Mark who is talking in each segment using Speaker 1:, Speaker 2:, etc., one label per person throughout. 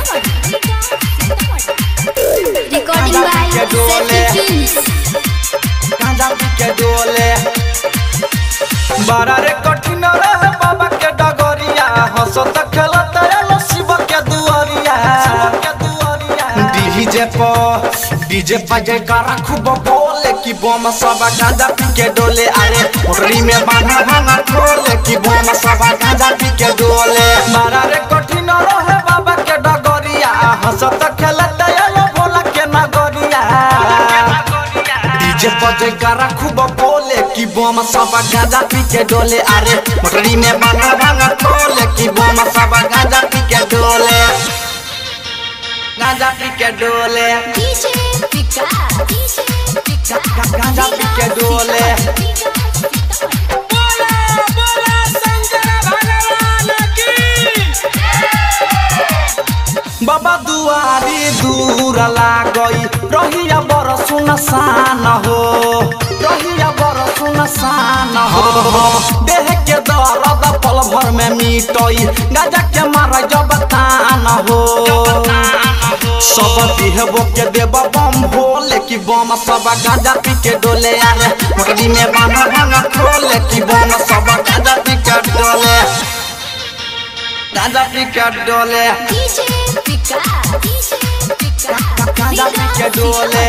Speaker 1: Recording by Seti Films.
Speaker 2: गांजा पी के डोले बड़ा रे कठिन रहे बाबा के डगरिया हंसत खेलत आलो शिव के दुआरिया डीजे पर डीजे पर जयकारा खूब बोले कि बम सब गांजा पी के डोले अरे मोटरी में बांधा भांगा खोले कि बम सब गांजा पी के डोले बड़ा रे कठिन रहे बाबा के डगरिया हंसत खेलत आलो भोला के नगरिया डीजे पर जयकारा खूब बोले कि बम सब गांजा पी के डोले अरे मोटरी में बांधा भांगा खोले कि बम सब गांजा पी के डोले गांजा पी के डोले
Speaker 1: DJ Pika, DJ Pika,
Speaker 2: गांजा पी के डोले बाबा दुआरी दूर लागई रहिया बर सुनसान हो रहिया बर सुनसान हो देह के दर्द पल भर में मिटई गाजा के मार जब तान हो सब दिहबो के देब बम भोले कि बम सब गाजा पी के डोले अरे मोटरी में बांधा भांगा खोले कि बम सब गाजा पी के डोले गाजा पी के डोले
Speaker 1: DJ Pika, DJ Pika,
Speaker 2: गांजा पी के डोले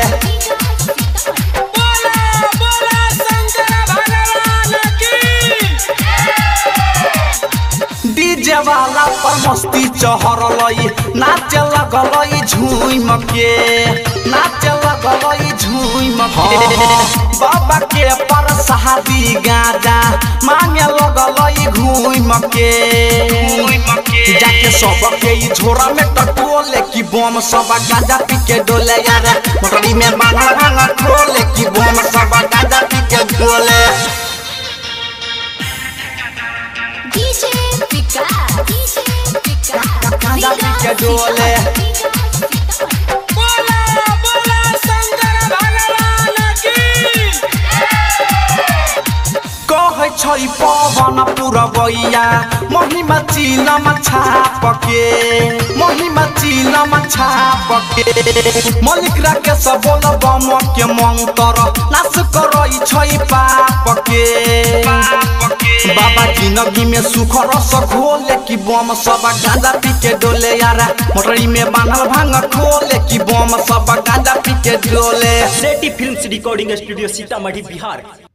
Speaker 2: डीजे वाला पर मस्ती चहरलई नाचे लगलई झूम के नाचे लगलई झूम के बाबा के पर शादी गाजा मांगे लगलई घूम के जाके सब के ई झोरा में टटोले कि बम सब गांजा पी के डोले यार मोटरी में बांधा भांगा खोले कि बम सब गांजा पी के डोले
Speaker 1: DJ Pika, DJ Pika,
Speaker 2: गांजा पी के डोले कहै छै पवन पुरबैया महिमा चिलम छाप के महिमा चिलम छाप के मलिक राकेश बोल बम के मंत्र नाश करै छै पाप के बाबा जिंदगी में सुख रस घोले कि बम सब गांजा पी के डोले यारा मोटरी में बांधल भांग खोले कि बम सब गांजा पी के डोले
Speaker 3: सेटी films recording studio Sitamarhi Bihar